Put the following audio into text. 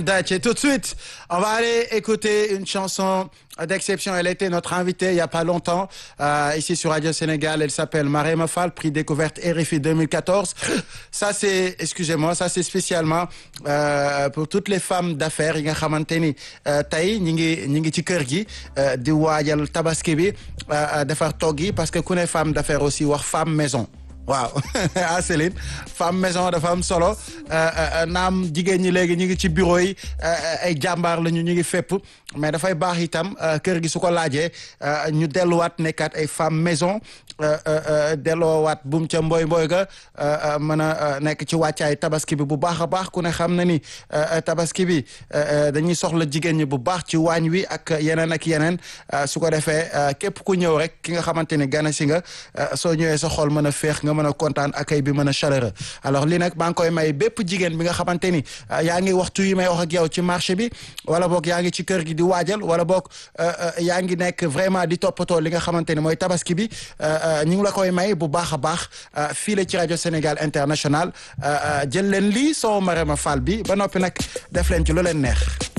Dache, tout de suite, on va aller écouter une chanson d'exception. Elle était notre invitée il y a pas longtemps euh, ici sur Radio Sénégal. Elle s'appelle Marème Fall, prix découverte RFI 2014. Ça c'est, excusez-moi, ça c'est spécialement euh, pour toutes les femmes d'affaires yi nga xamante ni tey ñi ngi ñi ngi ci kër gi di waajal tabaski bi defar togg yi parce que ku ne femme d'affaires aussi wax femme maison. waaw ah Céline femme maison dafa am solo naam jigéen ñi léegi ñu ngi ci bureau yi ay jàmbaar lañu ñu ngi fépp mais dafay baax itam kër gi su ko laajee ñu delluwaat nekkaat ay femme maison delloowaat buum ca mboy mboy ga mën a nekk ci wàccaay tabaski bi bu baax a baax ku ne xam na ni tabaski bi dañuy soxla jigéen ñi bu baax ci waañ wi ak yeneen ak yeneen su ko defee képp ku ñëw rek ki nga xamante ni gana si nga soo ñëwee sa xol mën a féex nga mën a kontaan accueil bi mën a chaleureux alors lii nag maa ngi koy may bépp jigéen bi nga xamante ni yaa ngi waxtu yi may wax ak yow ci marché bi wala boog yaa ngi ci kër gi di waajal wala boog yaa ngi nekk vraiment di toppatoo li nga xamante ni mooy tabaski bi ñu ngi la koy may bu baax a baax fii la ci rajo Sénégal International jël leen lii soo Marème Fall bi ba noppi nag def leen ci lu leen neex